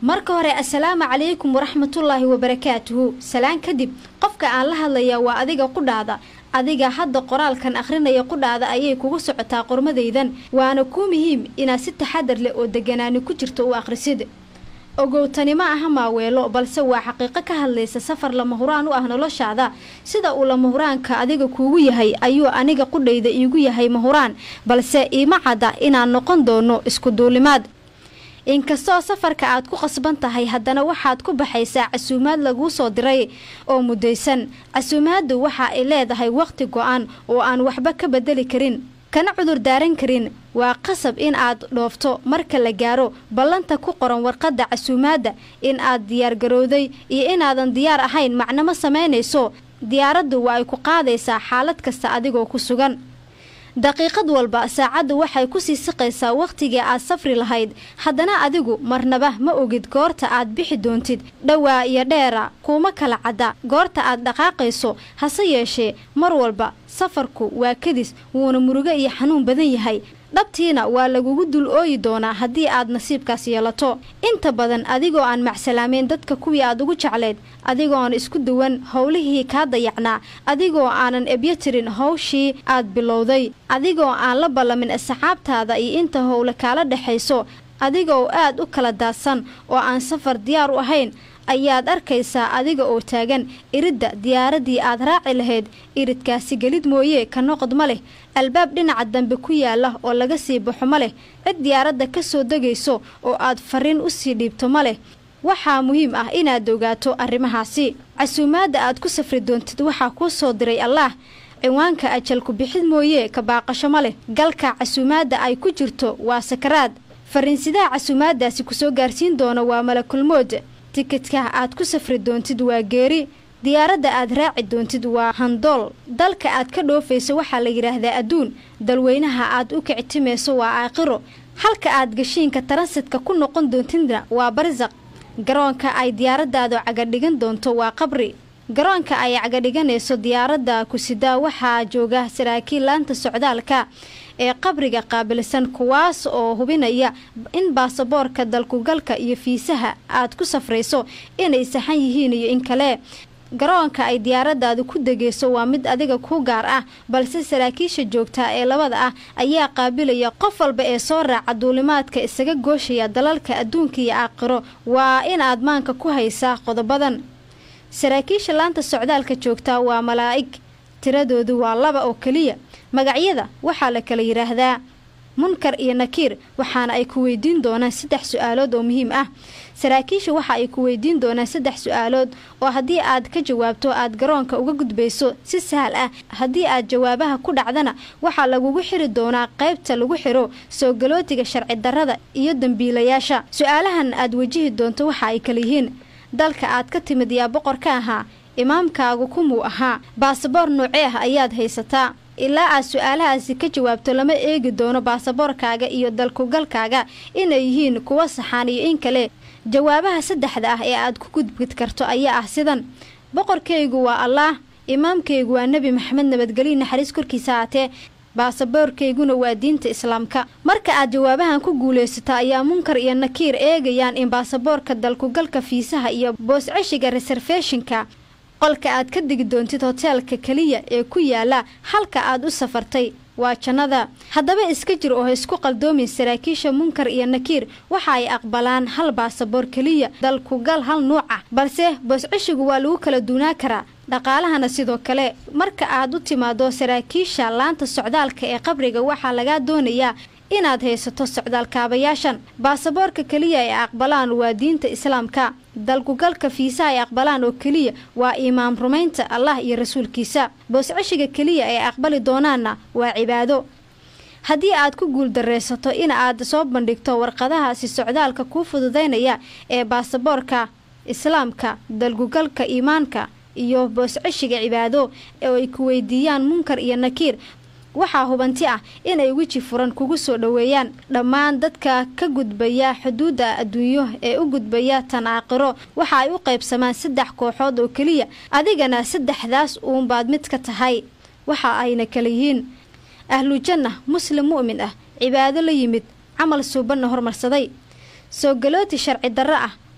marka hore assalaamu calaykum waraxmatullaahi wabarakaatuhu salaan kadib qofka aan la hadlayaa waa adiga qudhaada adiga hadda qoraalkan akhrinaya qudhaada ayay kugu socotaa qormadaydan waana kuu muhiim inaad si taxadar leh oo deganaani ku jirto u akhrisid ogowtani ma aha maaweelo balse waa xaqiiqo ka hadlaysa safar lama huraan u ah noloshaada sida uu lama huraanka adiga kuugu yahay ayuu aniga qudhayda iigu yahay mahuraan balse iima cadda inaan noqon doono isku duulimaad inkastoo safarka aad ku qasban tahay haddana waxaad ku baxaysaa casuumaad laguu soo diray oo muddaysan casuumaaddu waxa ay leedahay wakhti go-an oo aan waxba ka bedeli karin kana cudur daaran karin waa qasab in aad dhoofto marka la gaaro ballanta ku qoran warqadda casuumaadda in aad diyaargarowday iyo inaadan diyaar ahayn macnamo samaynayso diyaaraddu waa ay ku qaadaysaa xaalad kasta adigoo ku sugan daqiiqad walba saacaddu waxay kusii siqaysaa wakhtigii aad safri lahayd haddana adigu marnaba ma ogid goorta aad bixi doontid dhowaa iyo dheera kuuma kala cadda goorta aad dhaqaaqayso hase yeeshee mar walba safarku waa kadis wuuna murugo iyo xanuun badan yahay dhabtiina waa lagugu dul ooyi doonaa haddii aad nasiibkaas yeelato inta badan adigoo aan macsalaameyn dadka kuwii aad ugu jecleyd adigoon isku duwan howlihii kaa dayacnaa adigoo aanan ebyo tirin howshii aad bilowday adigoo aan la ballamin asxaabtaada iyo inta howle kaala dhexayso adigoo aad u kala daadsan oo aan safar diyaar u ahayn ayaad arkaysaa adiga oo taagan iridda diyaaraddii aad raaci lahayd iridkaasi gelid mooye ka noqod ma leh albaab dhinaca dambe ku yaala oo laga sii baxo ma leh cid diyaaradda ka soo degayso oo aad fariin u sii dhiibto ma leh waxaa muhiim ah inaad ogaato arrimahaasi casuumaadda aad ku safri doontid waxaa kuu soo diray allaah ciwaanka ajalku bixid mooye ka baaqasho ma leh galka casuumaadda ay ku jirto waa sakaraad fariinsidaha casuumaaddaasi kusoo gaarsiin doona waa malakulmood tikidka aad ku safri doontid waa geeri diyaaradda aad raaci doontid waa handool dalka aad ka dhoofayso waxaa la yidhaahdaa adduun dalweynaha aad u kictimayso waa aakhiro halka aad gashiinka taransidka ku noqon doontidna waa barsaq garoonka ay diyaaraddaadu cagadhigan doonto waa qabri garoonka ay cagadhiganayso diyaaradda kusidaa waxaa jooga saraakiil laanta socdaalka ee qabriga qaabilsan kuwaas oo hubinaya in baasaboorka dalkugalka iyo fiisaha aad ku safrayso inay saxan yihiin iyo in kale garoonka ay diyaaraddaadu ku degayso waa mid adiga ku gaar ah balse saraakiisha joogtaa ee labada ah ayaa qaabilaya qof walba ee soo raaca duulimaadka isaga gooshaya dalalka adduunka iyo aakhiro waa inaad maanka ku haysaa qodobadan saraakiisha laanta socdaalka joogtaa waa malaa'ig tiradoodu waa laba oo keliya magacyada waxaa la kala yidhaahdaa munkar iyo nakiir waxaana ay ku weydiin doonaan saddex su-aalood oo muhiim ah saraakiisha waxa ay ku weydiin doonaan saddex su-aalood oo haddii aad ka jawaabto aad garoonka uga gudbayso si sahal ah haddii aad jawaabaha ku dhacdana waxaa lagugu xiri doonaa qaybta lagu xiro soo galootiga sharci darrada iyo dembiilayaasha su-aalahan aad wajihi doonto waxa ay kala yihiin dalka aad ka timid yaa boqor ka ahaa imaamkaagu kumuu ahaa baasaboor noocee ah ayaad haysataa ilaa aad su-aalahaasi ka jawaabto lama eegi doono baasaboorkaaga iyo dalkugalkaaga inay yihiin kuwa saxaan iyo in kale jawaabaha saddexda ah ee aad ku gudbid karto ayaa ah sidan boqorkaygu waa allaah imaamkaygu waa nebi maxamed nabadgelyo naxariis korkiisa haatee baasaboorkayguna waa diinta islaamka marka aad jawaabahan ku guulaysato ayaa munkar iyo nakiir eegayaan in baasaboorka dalkugalka fiisaha iyo boosceshiga reserfeshinka qolka aad ka degi doontid hoteelka keliya ee ku yaala halka aad u safartay waa jannada haddaba iska jir oo ha isku qaldoomin saraakiisha munkar iyo nakiir waxa ay aqbalaan hal baasaboor keliya dalkugal hal nuuc ah balse boosceshigu waa lagu kala duunaa karaa dhaqaalahana sidoo kale marka aad u timaado saraakiisha laanta socdaalka ee qabriga waxaa lagaa doonayaa inaad haysato socdaalkaabayaashan baasaboorka keliya ay aqbalaan waa diinta islaamka dalkugalka fiisaha ay aqbalaan oo keliya waa imaam rumaynta allah iyo rasuulkiisa boosceshiga keliya ay aqbali doonaanna waa cibaado haddii aad ku guuldaraysato in aad soo bandhigto warqadahaasi socdaalka kuu fududaynaya ee baasaboorka islaamka dalkugalka iimaanka iyo boosceshiga cibaado oo ay ku weydiiyaan munkar iyo nakiir waxaa hubanti ah inay weji furan kugu soo dhoweeyaan dhammaan dadka ka gudbaya xuduudda adduunyo ee u gudbaya tan aakhiro waxa ay u qaybsamaan saddex kooxood oo keliya adigana saddexdaas uunbaad mid ka tahay waxa ayna kala yihiin ahlujanna muslim mu'min ah cibaado la yimid camal suubanna hormarsaday soo galooti sharci darro ah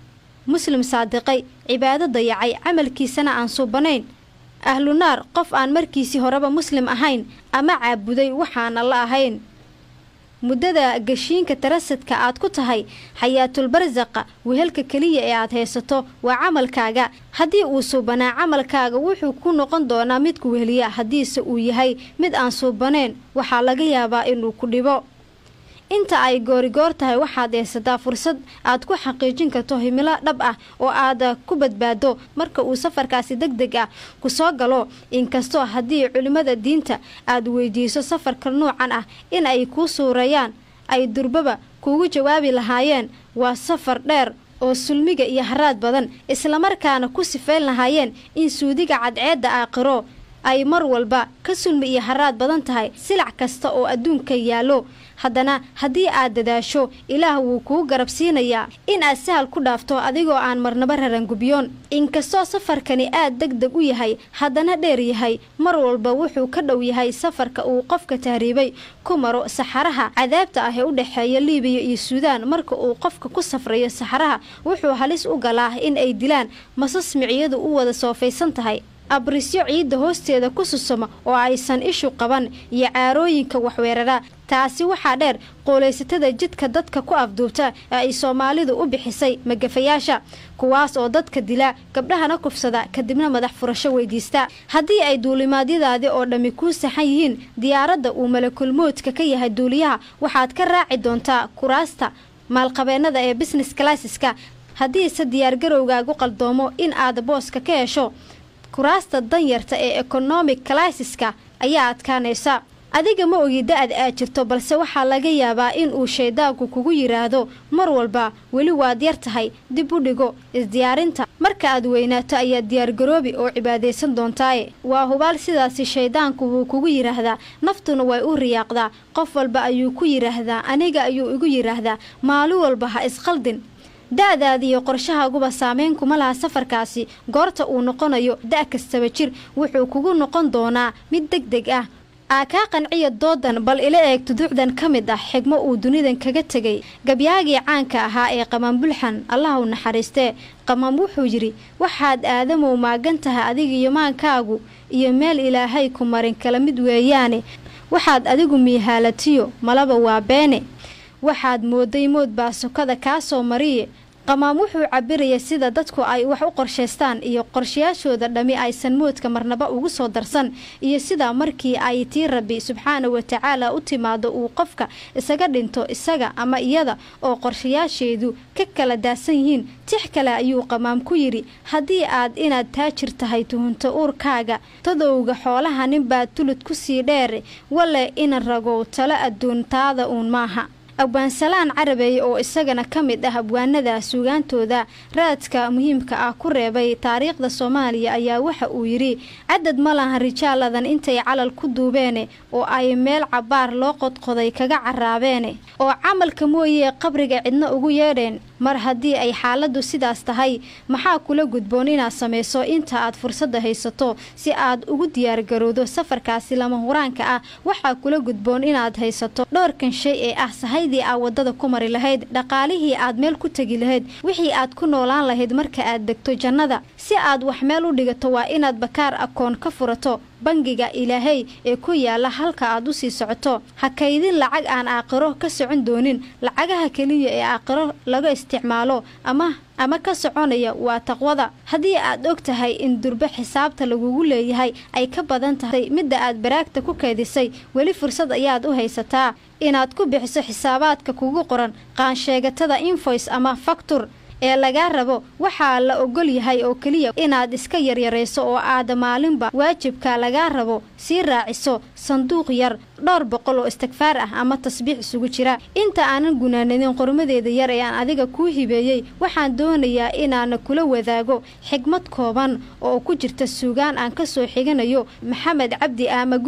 muslim saadiqay cibaado dayacay camalkiisana aan suubanayn ahlu naar qof aan markiisii horeba muslim ahayn ama caabuday waxaana la ahayn muddada gashiinka tarasadka aad ku tahay xayaatulbarsaqa wehelka keliya ee aad haysato waa camalkaaga haddii uu suubanaa camalkaaga wuxuu ku noqon doonaa mid ku weheliya haddiise uu yahay mid aan suubanayn waxaa laga yaabaa inuu ku dhibo inta ay goorigoor tahay waxaad haysataa fursad aad ku xaqiijin karto himilo dhab ah oo aad ku badbaado marka uu safarkaasi deg deg ah ku soo galo inkastoo haddii culimmada diinta aad weydiiso safarka noocan ah in ay kuu suureeyaan ay durbaba kuugu jawaabi lahaayeen waa safar dheer oo sulmiga iyo haraad badan islamarkaana ku sifayn lahaayeen in suudiga cadceedda aakhiro ay mar walba ka sulmi iyo haraad badan tahay silac kasta oo adduunka yaallo haddana haddii aad dadaasho ilaah wuu kuu garab siinayaa in aad sahal ku dhaafto adigoo aan marnaba rarangubiyoon inkastoo safarkani aad deg deg u yahay haddana dheer yahay mar walba wuxuu ka dhow yahay safarka uu qofka tahriibay ku maro saxaraha cadaabta ah ee u dhexeeya liibiya iyo suudaan marka uu qofka ku safrayo saxaraha wuxuu halis u galaa in ay dilaan masas miciyadu u wada soofaysan tahay abrisyo ciidda hoosteeda ku susuma oo aysan ishu qaban iyo caarooyinka waxweerara taasi waxaa dheer qooleysatada jidka dadka ku afduubta ee ay soomaalidu u bixisay magafayaasha kuwaas oo dadka dila gabdhahana kufsada kadibna madax furasho weydiista haddii ay duulimaadyadaadi oo dhammi kuu saxan yihiin diyaaradda uu malakulmoodka ka yahay duuliyaha waxaad ka raaci doontaa kuraasta maalqabeennada ee business classeska haddiise diyaargarowgaagu qaldoomo in aad booska ka hesho kuraasta danyarta ee economic classeska ayaa adkaanaysa adiga ma ogi da-ad aad jirto balse waxaa laga yaabaa in uu shaydaanku kugu yidhaahdo mar walba weli waad yar tahay dib u dhigo isdiyaarinta marka aad weynaato ayaad diyaargaroobi oo cibaadaysan doontaaye waa hubaal sidaasi shaydaanku wuu kugu yidhaahdaa naftuna way u riyaaqdaa qof walba ayuu ku yidhaahdaa aniga ayuu igu yidhaahdaa maalin walba ha isqaldin da-daada iyo qorshahaaguba saameyn kuma laha safarkaasi goorta uu noqonayo da' kastaba jir wuxuu kugu noqon doonaa mid deg deg ah aa kaa qanciya doodan bal ila eeg tuduucdan ka mid ah xigmo uu dunidan kaga tegay gabyaagii caanka ahaa ee qamaan bulxan allah u naxariistee qamaam wuxuu yidhi waxaad aadamow maagan tahay adiga iyo maankaagu iyo meel ilaahay ku marin kala mid weeyaane waxaad adigu miihaalatiyo malaba waa beene waxaad mooday mood baa sokada kaa soo mariye qamaam wuxuu cabiraya sida dadku ay wax u qorshaystaan iyo qorshayaashooda dhammi aysan moodka marnaba ugu soo darsan iyo sida markii ay tii rabbi subxaana wa tacaala u timaado uu qofka isaga dhinto isaga ama iyada oo qorshayaasheedu ka kala daasan yihiin tix kale ayuu qamaam ku yidhi haddii aad inaad taajir tahay tuhunto uurkaaga tadowga xoolaha ninbaa tulud ku sii dheere wale ina ragow talo adduuntaada uun maaha abwaansalaan carabeey oo isagana ka mid ah abwaanada suugaantooda raadka muhiimka ah ku reebay taariikhda soomaaliya ayaa waxa uu yidhi cadad ma lahan rijaaladan intay calal ku duubeene oo ay meel cabbaar loo qodqoday kaga caraabeene oo camalka mooyee qabriga cidna ugu yeedheen mar haddii ay xaaladdu sidaas tahay maxaa kula gudboon inaad samayso inta aad fursadda haysato si aad ugu diyaargarowdo safarkaasi lama huraanka ah waxaa kula gudboon inaad haysato dhowrkan shay ee ah sahaydii aad waddada ku mari lahayd dhaqaalihii aad meel ku tegi lahayd wixii aad ku noolaan lahayd marka aad degto jannada si aad wax meel u dhigato waa inaad bakaar akoon ka furato bangiga ilaahay ee ku yaala halka aad u sii socoto ha kaydin lacag aan aakhiro ka socon doonin lacagaha keliya ee aakhiro laga isticmaalo ama ama ka soconaya waa taqwada haddii aad og tahay in durbe xisaabta lagugu leeyahay ay ka badan tahay midda aad baraagta ku keedisay weli fursad ayaad u haysataa inaad ku bixiso xisaabaadka kugu qoran qaansheegatada invoice ama faktur ee lagaa rabo waxaa la ogol yahay oo keliya inaad iska yaryarayso oo aad maalinba waajibka lagaa rabo sii raaciso sanduuq yar dhowr boqol oo istigfaar ah ama tasbiix isugu jira inta aanan gunaanadin qormadeeda yar ee aan adiga kuu hibeeyey waxaan doonayaa inaana kula wadaago xigmad kooban oo ku jirta suugaan aan ka soo xiganayo maxamed cabdi aamaguul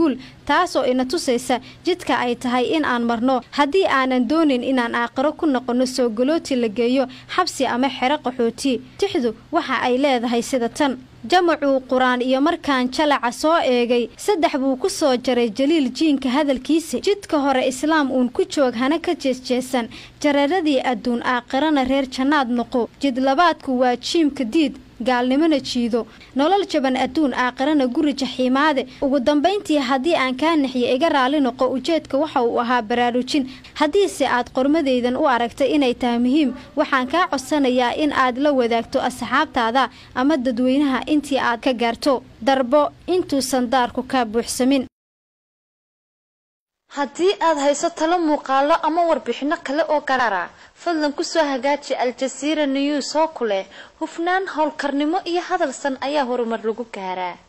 taas oo ina tusaysa jidka ay tahay in aan marno haddii aanan doonin inaan aakhiro ku noqonno soo galooti la geeyo xabsi ama xero qaxooti tixdu waxa ay leedahay sida tan jamacuu qur-aan iyo markaan jalaca soo eegay saddex buu ku soo jaray jaliil jiinka hadalkiisa jidka hore islaam uun ku joog hana ka jeesjeesan jareeradii adduun aakhirana reer jannaad noqo jid labaadku waa jiimka diid gaalnimona jiido nolol jaban adduun aakhirana guri jaxiimaade ugu dambayntii haddii aan kaa naxiyo iga raali noqo ujeedka waxa uu ahaa baraarujin haddiise aad qormadaydan u aragtay inay tahay muhiim waxaan kaa codsanayaa in aad la wadaagto asxaabtaada ama dadweynaha intii aad ka gaarto darbo intuusan daarku kaa buuxsamin haddii aad hayso talo muuqaalo ama warbixinno kale oo garaara fadlan kusoo hagaaji aljasiira news oo ku leh hufnaan howlkarnimo iyo hadalsan ayaa horumar lagu gaaraa